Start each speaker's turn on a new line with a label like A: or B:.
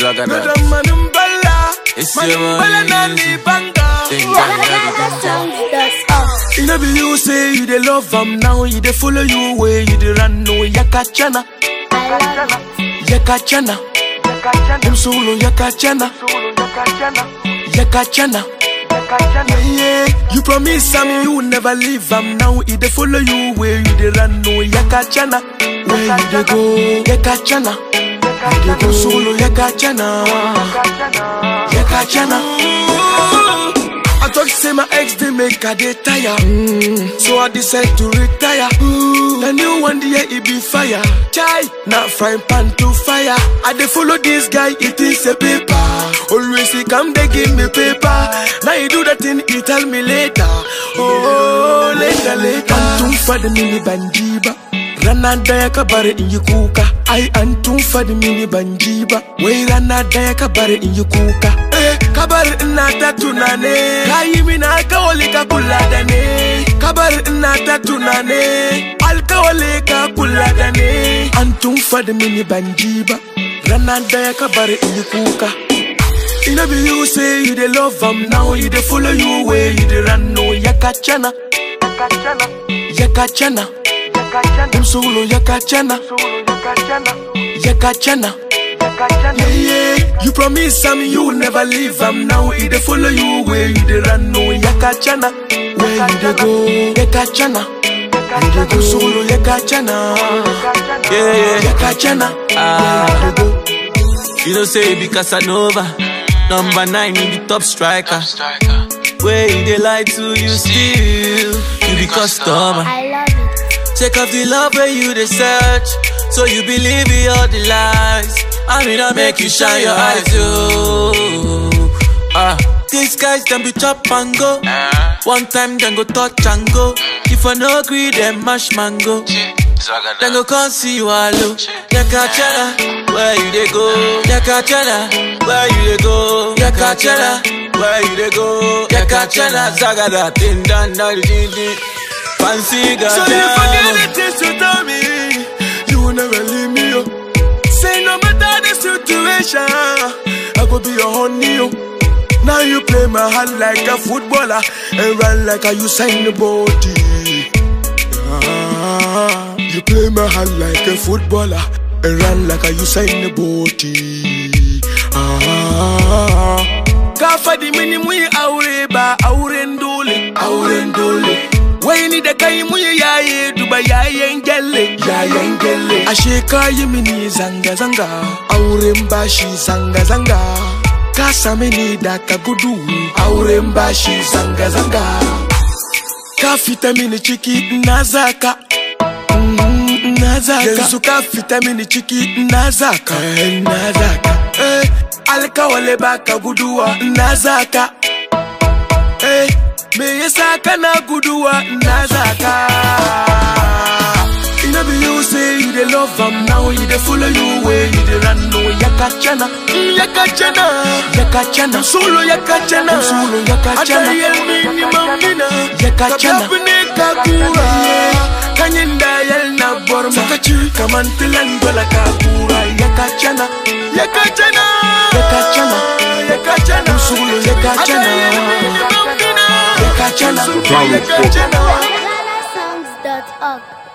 A: Zagada.
B: Madam Manumbala,
A: It's your
B: Manumbala
A: money.
B: Nani Banga. You know be you say you dey love am now, you dey follow you way, you dey run no yakachana, yakachana, them solo yakachana, yakachana. Yeah, yeah. You promise am you never leave am now, he dey follow you way, you dey run no yakachana, where you dey go yakachana, you dey go solo yakachana, yakachana. I thought say my ex they make her dey tire. Mm. So I decide to retire. Ooh. The new one day it be fire. Chai, not frying pan to fire. I dey follow this guy, it is a paper. Always he come they give me paper. Now he do that thing, he tell me later. Oh, later, later. Antum for the mini banjiba. Rana daya ka bari in yi kuka Ai an tun fadi mini ban ji ba Wai rana daya ka bari in yi kuka Eh, ka bari ina ta tunane Ka yi mini alkawali ka kula da ne Ka bari ina ta tunane Alkawali ka kula da ne An tun fadi mini ban ji ba Rana daya ka bari in yi kuka You know be you say you dey love am now You dey follow you way you dey run no Yakachana Yakachana Them solo yakachana Yakachana Yeah, yeah. You promise am you never leave am now He dey follow you where you dey run no Yakachana Where you dey go Yakachana You dey go solo yakachana
A: Yeah, yeah.
B: Yakachana
A: Ah.
B: Where you dey go
A: You know say be Casanova. Number nine in the top striker. Where you they lie to you still. You be customer.
C: I love it.
A: Take off the love where you they search. So you believe in all the lies. I mean I make you shine your eyes, yo. Ah, these guys them be chop and go. One time then go touch and go. If I no agree, then mash mango. Then go come see you alone. Yakachana, where you they go? Yakachana, where you they go? Yakachana, where you they go? Yakachana, Zagada, Tin Dan Dan Din Din. Fancy
B: So if I get
A: Gada.
B: the things you tell me, you will never leave me. Oh. Say no matter the situation, I go be your honey. Oh. Now you play my hand like a footballer and run like a Usain body. Ah, you play my hand like a footballer and run like a Usain body. Ah, kafa di mini mu yi aure ba auren dole, auren dole. Wai ni da kai mu yi yaye duba yayen gyalle, yayen gyalle. Ashe ka yi mini zanga zanga, auren bashi zanga zanga. Ka same ni da ka gudu, auren bashi zanga zanga. Ka fita mini ciki na zaka. Mm, na zaka yanzu ka fita mini ciki na zaka eh, na zaka eh, alkawale baka guduwa na zaka eh, me yasa kana guduwa na zaka Ina be you say you dey love am now you dey follow you way you dey run no yakachana mm, yakachana yakachana solo yakachana solo yakachana atayel mini mamina yakachana kabne kakura kanyin da yal na borma sakaci kaman tilan dola kakura yakachana yakachana yakachana yakachana solo yakachana yakachana yakachana
C: Songs.org.